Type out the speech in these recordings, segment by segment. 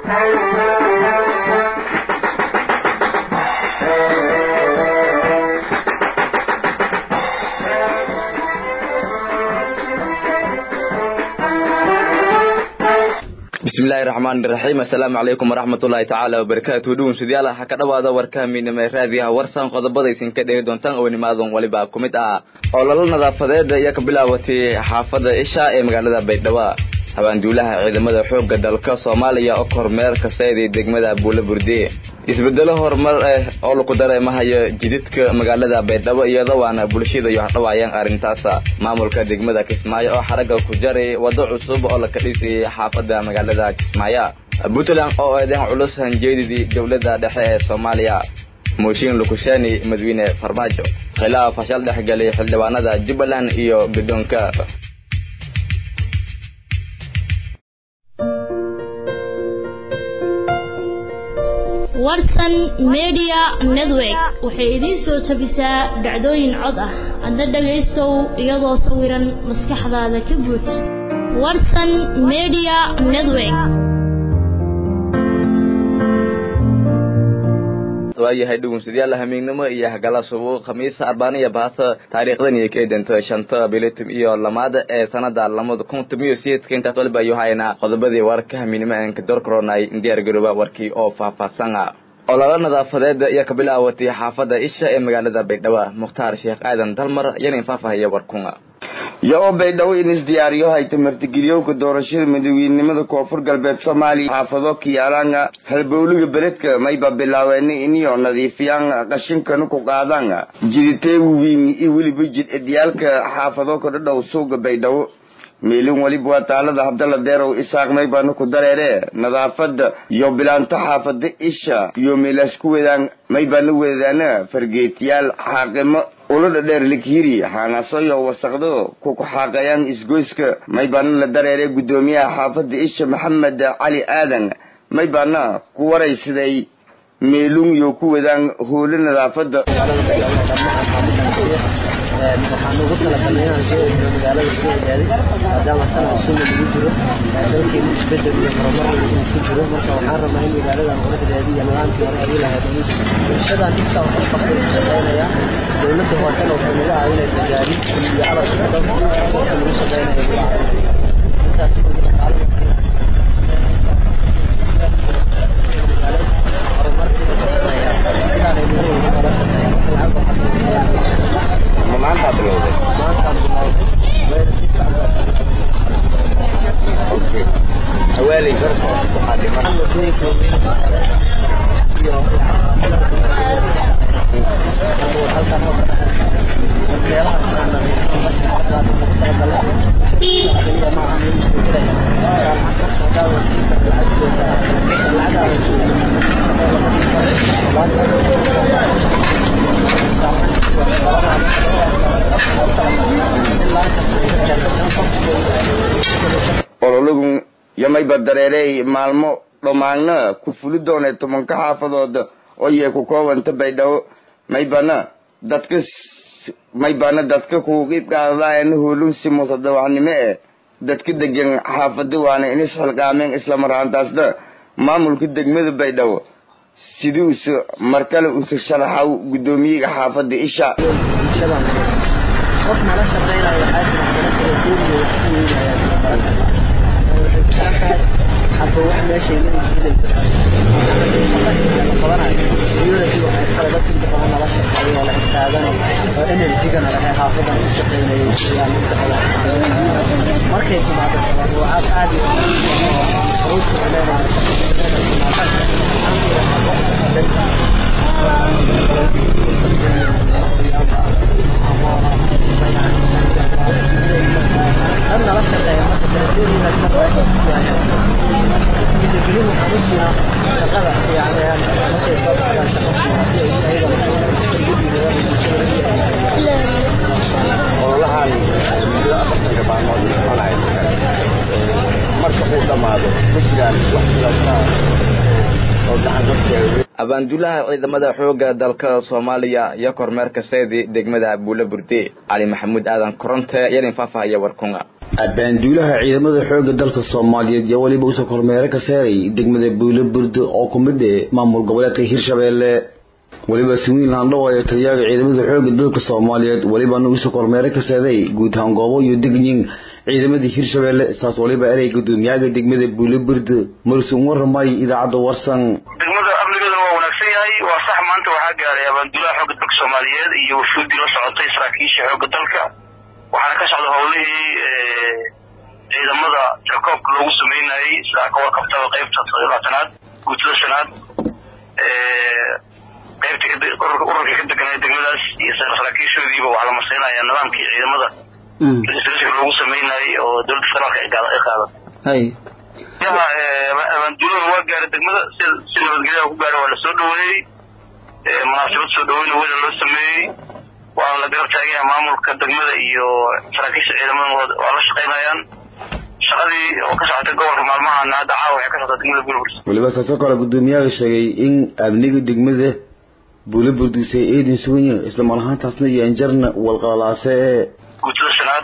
bismillahi raxmaani raxiim assalaamu calaykum waraxmatullaahi tacaala wabarakaatu dhugunsudayaal ha ka dhowaada warka miinimo ee raadiyaha warsan qodobadaysin ka dhegi doontaan oo nimaadan waliba ku mid ah ololo nadaafadeed ayaa ka bilaabatay xaafada isha ee magaalada baydhabo habaanduulaha ciidamada xoogga dalka soomaaliya oo kormeer ka seeday degmada buula burde isbedelo horumar ah oo lagu dareemahayo jididka magaalada baydhabo iyadoo waana bulshada iyo hadhawaayaan arrintaas maamulka degmada kismaayo oo xaragga ku jaray waddo cusub oo la ka dhisayay xaafada magaalada kismaayo puntland oo eedayn culus hanjeedidii dowladda dhexe ee soomaaliya mooshin lukushani madawiine farmaajo khilaaf fashal dhexgelay xildhibaanada jubbaland iyo guddoonka warsan media network waxay idiin soo tabisaa dhacdooyin cod ah adna dhagaystow iyadoo sawiran maskaxdaada ka buuj warsan media network waayahay dhugunsadayaal hamiignimo iyo hagala subo khamiisa arbaaniya baasa taariikhdan iyo kaedanta shanta bilitum iyo lamaad ee sanada lamada kun tumiyo sideedka intaas waliba ayu haynaa qodobadii warka hamiignimo aan ka dorkaroonay diyaar garooba warkii oo faahfaahsan ololo nadaafadeed ayaa ka bilaawatay xaafada isha ee magaalada baydhabo mukhtaar sheekh aadan dalmar yana faahfaahaya warkunga iyo-oo baydhabo in isdiyaariyo hayta martigeliyowka doorashada madaweynenimada koonfur galbeed soomaaliya xaafado kiyaalanga halbowliga beledka mayba bilaaweena iniyo nadiifiyaan qashinkana ku qaadaan jiditeewiin iyo weliba jid edyaalka xaafado kadhadhow suuga baydhabo meelin waliba waa taalada habdala deerow isaaq maybaana ku dareere nadaafada iyo bilaanto xaafada isha iyo meelaas ku wadaan maybaana wadaana fargeetiyaal xaaqimo ulada dheer likhiri xaanasoyo wasaqdo ku kuxaaqayaan isgoyska maybaana la dareere guddoomiyaha xaafada isha maxamed cali aadan maybaana ku waraysaday meelun iyo ku wadaan hoolo nadaafada waxaan ugu talagalnay inaan soo eegno magaalada soo ogaaday maadaama sanad sunna lagu jiro dalkeenu isbedel iyo horumar uu ku jiro marka waxaan rabnaa in magaaladan quruxdeeda iyo nidaamkii hore ay lahayd bulshadan intaa wax u qabtay ku shaqeynaya dowladda hoosena waxay naga caawinaysaa gaadiid iyo alabka dhan dadka lagu shaqeynayo naga caawinaysa intaas maanta bilowday hawaaley garko waxaa dhiman ololagun yamayba dareerey maalmo dhammaanna ku fuli doonay tobanka xaafadood oo yee ku koobanta baydhabo maybana dadka maybana dadka ku qiib qaadadaayana hoolun si musadawacnimo eh dadka degan xaafada waana inis xilqaameen islamar ahaantaasna maamulka degmada baydhabo sidii usa mar kale usa sharaxaw guddoomiyaga xaafada isha qof nala shaqeynayo waxaa jira kala kala duwan hadba wax meeshay leeyihiin qabanayo unity waxay kale dadka inta badan nala shaqeeyo oo la xisaabano oo energygana lahay xaafadan u shaqeynayay ayaa inta badan markay timaado tabarucaad aad iyo ruuska leenayo dan nala shaqeeya marka telefoonina shaqada yani markay soo baxaan shaqa ololahan muddo afartanka maalmood soconaya marka uu dhammaado ma jiraan wax sidaasa oo gacan dadkeeda abaanduulaha ciidamada xoogga dalka soomaaliya iyo kormeerka seedi degmada buula burde cali maxamuud aadan koronte yarin faahfaahaya warkunga abaanduulaha ciidamada xoogga dalka soomaaliyeed iyo weliba usoo kormeere ka saaray degmada buulo burdo oo ku mid ah maamul goboleedka hirshabeelle weliba siwiin laandhawayo taliyaga ciidamada xoogga dalka soomaaliyeed welibana usoo kormeere ka saaday guud ahaan goobo iyo degyin ciidamadii hirshabeelle saas waliba erey gudoomiyaga degmada buulo burdo marsuun waramay idaacadda warsan degmada amnigeeduna waa wanaagsan yahay waa sax maanta waxaa gaaray abaanduulaha xoogga dalka soomaaliyeed iyo wafuudii la socotay saraakiisha xoogga dalka waxaana ka socda howlihii ciidamada jakoobka loogu sameynayay sidaa ka warqabtaba qaybta toddobaatanaad guutada shanaad qaybta ururka ka deganay degmadaas iyo saraakiishoodiiba waxaa la marsiinaya nidaamkii ciidamada rka loogu sameynayay oo dowladda federaalka ay qaadatay yaha abaanduulada waa gaaray degmada si nabadgelyaha ku gaara waa la soo dhaweeyey munaasabad soo dhaweyna weyna loo sameeyey waana la garab taagaya maamulka degmada iyo saraakiisha ciidamada waa la shaqaynayaan shaqadii oo ka socotay gobolka maalmahana hadda caawa waxay ka socota degmada buulburd weliba saasoo kale gudoomiyaha sheegay in amniga degmada buulo burdusay eedin suganya isla mar ahaantaasna iyo anjarna walqalalaase ee guutada shanaad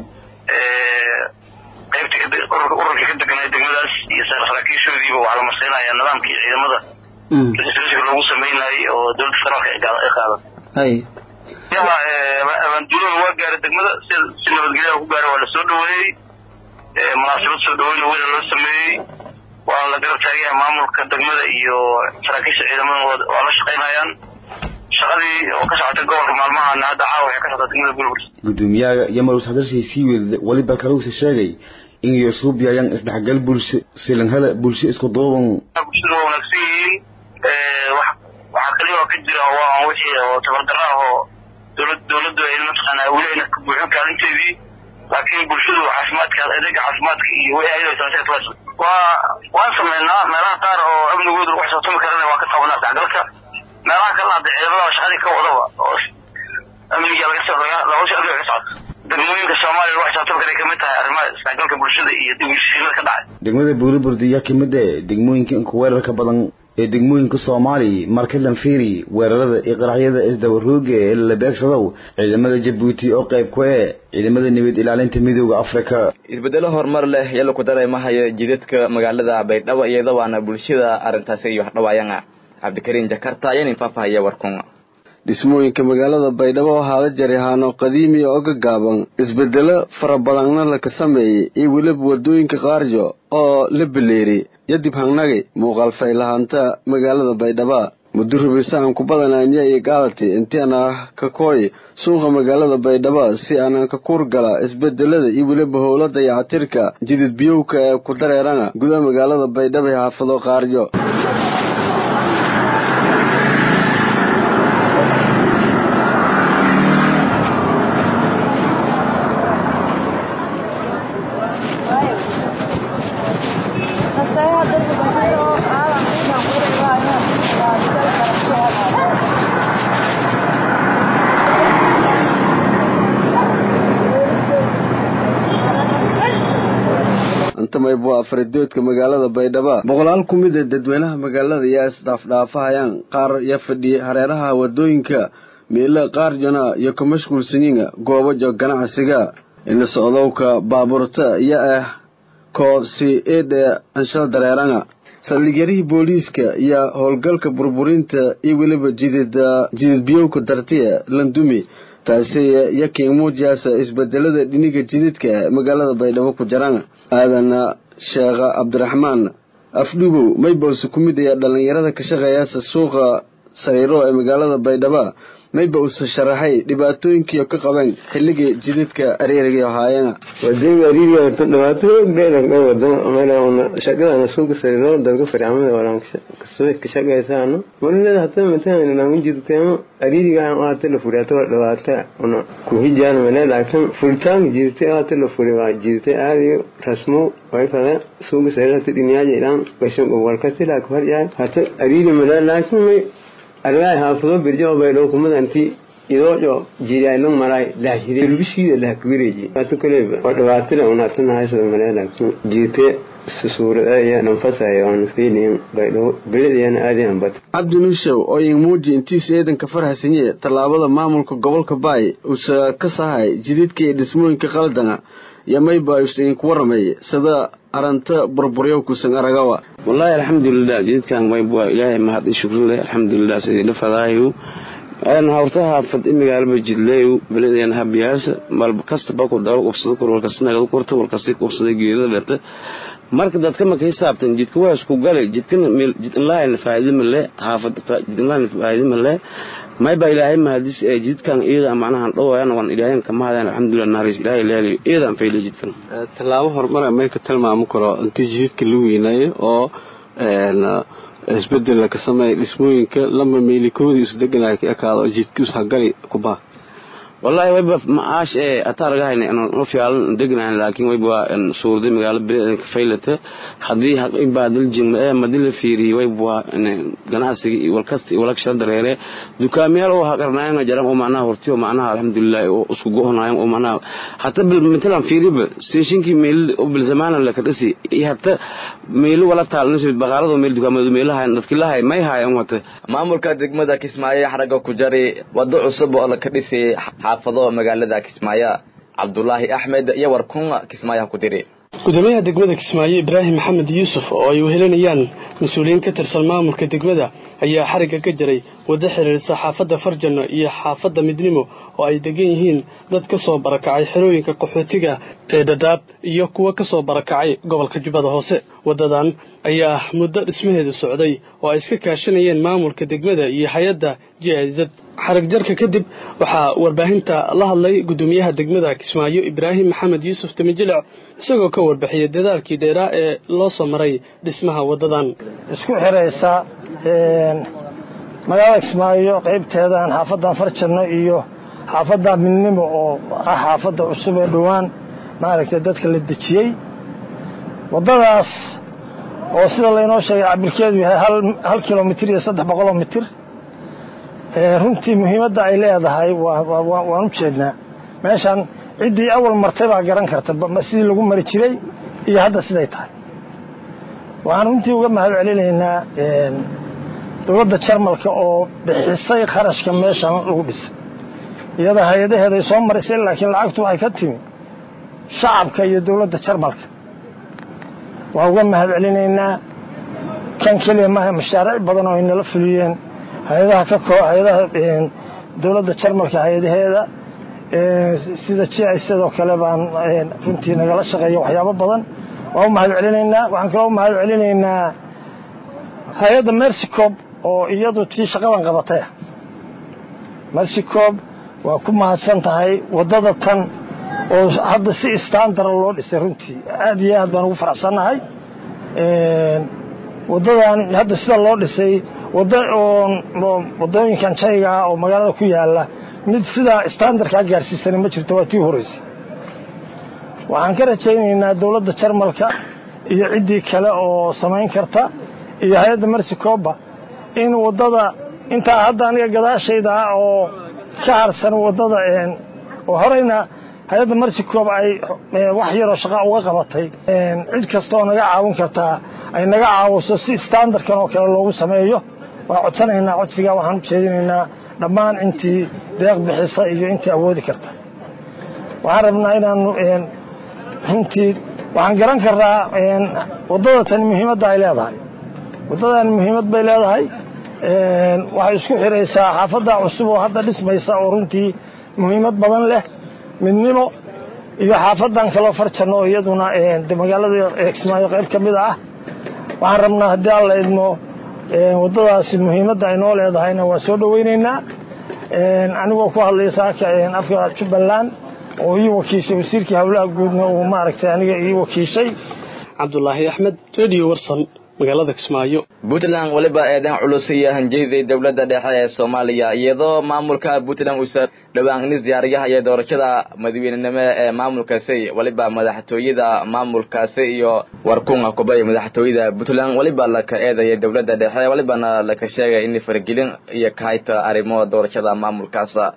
qaybta ururka ka deganay degmadaas iyo saraakiishoodiiba waxaa la marsiinaya nidaamkii ciidamada rka loogu sameynayay oo dowladda federaalka ay qaadatay yaha abaanduulada waa gaaray degmada si nabadgelyaha ku gaara waa la soo dhaweeyey munaasabad soo dhaweyna weyna loo sameeyey waana la garab taagaya maamulka degmada iyo saraakiisha ciidamada waa la shaqaynayaan shaqadii oo ka socotay gobolka maalmahana hadda caawa waxay ka socota degmada buulburd gudoomiyaha yamarus hadalshay sii weedada weliba kaleusa sheegay in yusuubiyayaan isdhexgal bulsho silanhada bulsho isku duuban bulshada waa wanaagsan yihiin waxaa kaliya oo ka jira waa wixii oo tabardara ah oo dowlad dowladdu ay mataqaanaa weli ayna ka buuxin kaalinteedii laakiin bulshadu caafimaadka adeega caafimaadka iyo way ayadoo waa waan sameynaa meelaha qaar oo amnigooda lagu xisaabtami karana waa ka qabanaa isdhexgalka meelaha kalena hadda ciidamada shaqadii ka wadaba oo amniga laga hawsha amniga ka socota degmooyinka soomaaliya lagu xisaabtami karay kamid tahay arrimaha isdhexgalka bulshada iyo dib heshiisiinada ka dhacay degmada buuliburdi ayaa kamid ah degmooyinka inka weerarka badan ee degmooyinka soomaaliya markalan feri weerarada iyo qaraxyada isdabarooga ee la beegsadow ciidamada jabuuti oo qayb ku eh ciidamada nabad ilaalinta midooda afrika isbedelo horumar leh yalla ku dareemahaya jidadka magaalada baydhabo iyada waana bulshada arrintaasi iyo waxdhawaayana cabdikariin jakarta ayaan faahfaahaya warkun dhismooyinka magaalada baydhabo waxaa la jaray haano qadiimi oo ka gaaban isbedelo fara badanna laka sameeyey iyo weliba wadooyinka qaaryo oo la beleeri yadib hangnagi muuqaal faylahaanta magaalada baydhaba muddo rubisahan ku badanaanya iyo gaalati intiana ka kooy suuqa magaalada baydhaba si aanan ka kuur gala isbedelada iyo weliba howla dayacatirka jidid biyowka ee ku dareerana gudaha magaalada baydhaba ee xaafado qaaryo maybo afaridoodka magaalada baydhaba boqolaal ku mid a dadweynaha magaalada yaa isdhaafdhaafahayaan qaar ya fadhiya hareeraha wadooyinka meelo qaarjona iyo ka mashquulsanyiin goobajo ganacsiga ina socdowka baabuurta iyo ah koo si eedhe anshal dareerana saldhigyarihii booliiska iyo howlgalka burburinta iyo weliba jidid jidid biyowka dartiya landumi taasi yakiin muujiyaasa isbedelada dhiniga jididka magaalada baydhabo ku jiraan aadana sheekha cabdiraxmaan afdhugow maybawse ku mid ayaa dhallinyarada ka shaqeeyaasa suuqa sariiro ee magaalada baydhaba mayba use sharaxay dhibaatooyinkii ka qabeen xilligii jididka areeriga ahaayena wadooyinka ariiriga horta dhibaato dheeran ka wado meelana shaqadana suuqa sariiro dadka farcamada walaan ka shaqaysaano marinada hata mataan namu jirteemo ariiriga aan hata la furi hata dhibaata una ku hijaan mane laakiin furitaanka jirtay hata la furi waa jirtay aadi rasmo way fada suuqa sariiro hata dhiniyaaja ilaan gasho gobolkasi laakiin harjaa hata ariiri mane laakiin may argaay haafado birjo baydhow kumadanti idoojo jiiraalon maray laahire telebishiida lahakwireji ato kale oo dhibaatila unatana haysada maleela jiite suurada iyo dhanfasaya oon fiiliin baydhow belediyana aadi anbat cabdi nushow oo ingmuuji intiisu eedanka farhasanye tallaabada maamulka gobolka baay uusa ka sahay jididka iyo dhismooyinka qaldana iyo mayba usain ku waramay sida aranta burburyo kusan aragawa wallahi alxamdulilah jididkan mayba ilaahay mahad i shukrin leh alxamdulilah sidii dhafadaayu hortaha fad imigaalba jidleeyu beledan habiyaasa malba kastaba ku daba qubsada kor walkasi nagada korta walkasi qubsada geedada dhata marka dadka marka hisaabtan jidka waa isku gale jidkan jidinlahan faa'iido male haafad jidinlahan faa'iido male mayba ilaahay mahadis ee jidkan iyada macnaha dhowayana waan ilaahay ka mahadaan alxamdulilah naaris ilaahay leeliyo iyadan fayle jidkan tallaabo horumar may ka tilmaami karo intii jididka la weynayo oo isbedel ka sameeya dhismooyinka lama meelikoodii isdeganaya ka ekaado jidka ushagali kubaa wallahi wayba maash ee ataaragahayna inaan fiican degnayn laakiin wayba suurday magaalo beri ka faylata hadii haqibaa daljin ee madila fiiri wayba ganacsiga iyo walkasta iyo walakshada dareere dukaamiyaal oo haqarnaayna jaran oo macnaha hortiyo macnaha alxamdulilah oo isku go'onaayeen oo macnaha hata bil matalan fiiriba stationkii meel oo bil zamaana la ka dhisi iyo hata meel wala taalnasi baqaalada meel dukaamada meelaha dadkii lahay may haayeen wata maamulka degmada kismaayo xaraga ku jari wado cusub oo la ka dhisay xaafado magaalada kismaayo cabdulaahi axmed iyo warkun kismaayaha ku diri gudoomiyaha degmada kismaayo ibraahim maxamed yuusuf oo ay wehelinayaan mas-uuliyiin ka tirsan maamulka degmada ayaa xarigga ka jiray waddo xiriirsa xaafadda farjano iyo xaafadda midnimo oo ay degan yihiin dad ka soo barakacay xerooyinka qaxootiga ee dhadhaab iyo kuwa ka soo barakacay gobolka jubbada hoose waddadan ayaa muddo dhismaheedu socday oo ay iska kaashanayeen maamulka degmada iyo hay-adda j i z xarig jarka kadib waxaa warbaahinta la hadlay gudoomiyaha degmada kismaayo ibraahim maxamed yuusuf tamijilic isagoo ka warbixiyay dadaalkii dheeraa ee loo soo maray dhismaha waddadan isku xiraysa magaalada kismaayo qaybteedan xaafaddan farjanno iyo xaafadda midnimo oo ah xaafadda cusub ee dhowaan maaragtay dadka la dejiyey waddadaas oo sida laynoo sheegay cabirkeedu yahay hal kilomitir iyo saddex boqoloo mitir runtii muhiimadda ay leedahay waan u jeednaa meeshan ciddii awal martay baa garan karta sidii lagu mari jiray iyo hadda siday tahay waxaan runtii uga mahad celinaynaa dowladda jarmalka oo bixisay kharashka meeshan lagu dhisay iyada hay-adaheeday soo marisay laakiin lacagtu waxay ka timi shacabka iyo dowladda jarmalka waan uga mahad celinaynaa kan keliya maaha mashaariic badan oo ay nala fuliyeen hay-adaha ka koo hay-adaha dowladda jarmalka hay-adaheeda sida j i sidoo kale baan runtii nagala shaqeeya waxyaabo badan waan u mahad celinaynaa waxaan kaloo u mahad celinaynaa hay-adda mercycob oo iyadu tii shaqadan qabatay mercycob waa ku mahadsan tahay waddada tan oo hadda si standara loo dhisay runtii aad iyo aad baan ugu faraxsannahay waddadan hadda sida loo dhisay wadda waddooyinkan jayga ah oo magaalada ku yaala mid sidaa standarkaa gaarsiisana ma jirto waa tii horeysay waxaan ka rajaynaynaa dowladda jarmalka iyo ciddii kale oo samayn karta iyo hay-adda mercycoba in waddada intaa hadda aniga gadaashayda ah oo ka harsan waddada oo horeyna hay-adda mercycob ay wax yaroo shaqa uga qabatay cid kasta oo naga caawin kartaa ay naga caawiso si standardkan oo kale loogu sameeyo waa codsanaynaa codsigaa waxaan u jeedinaynaa dhammaan intii deeq bixisa iyo intii awoodi karta waxaan rabnaa inaanu runtii waxaan garan karnaa waddada tani muhiimadda ay leedahay waddadan muhiimad bay leedahay waxay isku xiraysaa xaafadda cusub oo hadda dhismaysa oo runtii muhiimad badan leh midnimo iyo xaafadan kaloo farjanno oo iyaduna magaalada kismaayo qayb ka mid ah waxaan rabnaa haddii alla idmo waddadaasi muhiimadda ay noo leedahayna waa soo dhoweynaynaa anigoo ku hadlaya saaka afka jubbaland oo ii wakiishay wasiirkii howlaha guudna uu maaragtay aniga ii wakiishay cabdulaahi axmed radio warsan magaalada kismaayo puntland weliba eedan culus iyo hanjeyday dowladda dhexe ee soomaaliya iyadoo maamulka puntland uusa dhowaan nis diyaariyaha iyo doorashada madaweynenimo ee maamulkaasi weliba madaxtooyada maamulkaasi iyo warkunga kubay madaxtooyada puntland weliba laka eedaya dowladda dhexe welibana laka sheegay in faragelin iyo kahayta arrimo doorashada maamulkaas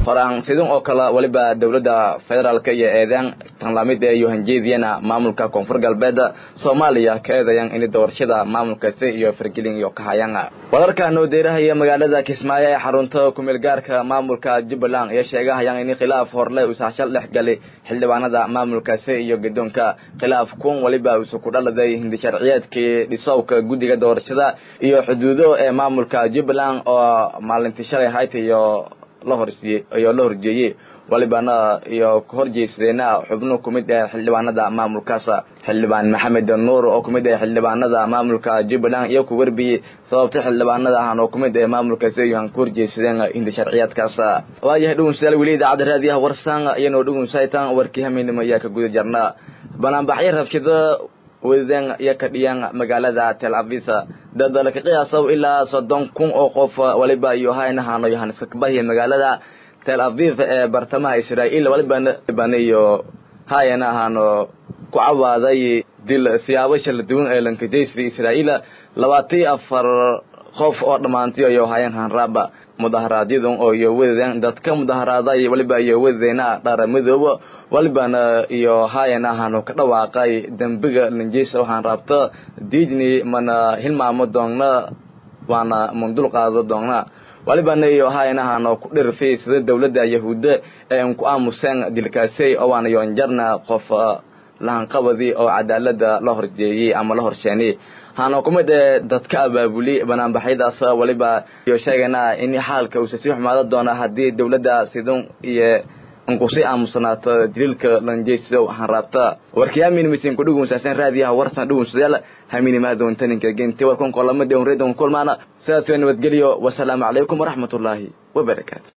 horaan sidin oo kale waliba dowladda federaalka iyo eedeen tanlamid ee iyo hanjeediyana maamulka koonfur galbeed soomaaliya ka eedayan in doorashada maamulkaasi iyo fargelin iyo kahayaan wararka noo deerahaya magaalada kismaayo ee xarunta kumeel gaarka maamulka jubbaland ayaa sheegahayaan in khilaaf horle usaashal dhex gali xildhibaanada maamulkaasi iyo gadoonka khilaaf kun waliba usu ku dhaladay hindi sharciyeedkii dhisowka guddiga doorashada iyo xuduudo ee maamulka jubbaland oo maalintii shalay hayta iyo la horsiiyey iyo la horjeeyey walibana iyo kahorjeysadeena xubno kumid ee xildhibaanada maamulkaas xildhibaan maxamed nuur oo kumid ee xildhibaanada maamulka jubbaland iyo ku warbiyey sababta xildhibaanada ahaan oo kumid ee maamulkaasi iyo aan ku horjeysadeen hindi sharciyaadkaas waayahay dhugunsayaal weli idaacadda raadiyaha warsaan iyanoo dhugunsaytan warkii haminimo ayaa ka guda jarna banaanbaxyo rabshado wadadeen iyo ka dhiyaan magaalada tel avis dad laka qiyaasow ilaa soddon kun oo qof waliba iyo haynahaano yohaniska kabahiya magaalada tel aviv ee bartamaha israa'iil walibana iyo hayana ahaano ku cawaaday dil siyaabo shala duwan ee lankajaysi israa'iil labaatan afar qof oo dhammaantiyo iyo hayan hanraaba mudaharaadyadun oo iyo wadadeen dadka mudaharaaday waliba iyo wadadeena dhara madoobo walibana iyo hayan ahaanu ka dhawaaqay dembiga lanjeysa waxaan raabta diidni mana hilmaamo doonna waana mundul qaado doonna walibana iyo hayan ahaanu ku dhirfay sida dowladda yahuudda ee an ku aamuseen dilkaasey oo waana yoonjarna qof lahanqabadii oo cadaalada la horjeeyey ama la horsheenay hana kumid ee dadka abaabuli banaanbaxyadaas waliba iyo sheegayna in xaalka uusa sii xumaado doona haddii dowladda sidun iyo inkusi aamusanaato daliilka lanjeyso waxaan raabta warkiyaamin misin kudhugunsaasan raadiyaha warsan dhugunsayaal haminimaadontaninka gente warkun kolamada on redon kulmaana sidaas nabadgelyo wasalaamu calaykum waraxmatullaahi wabarakaatu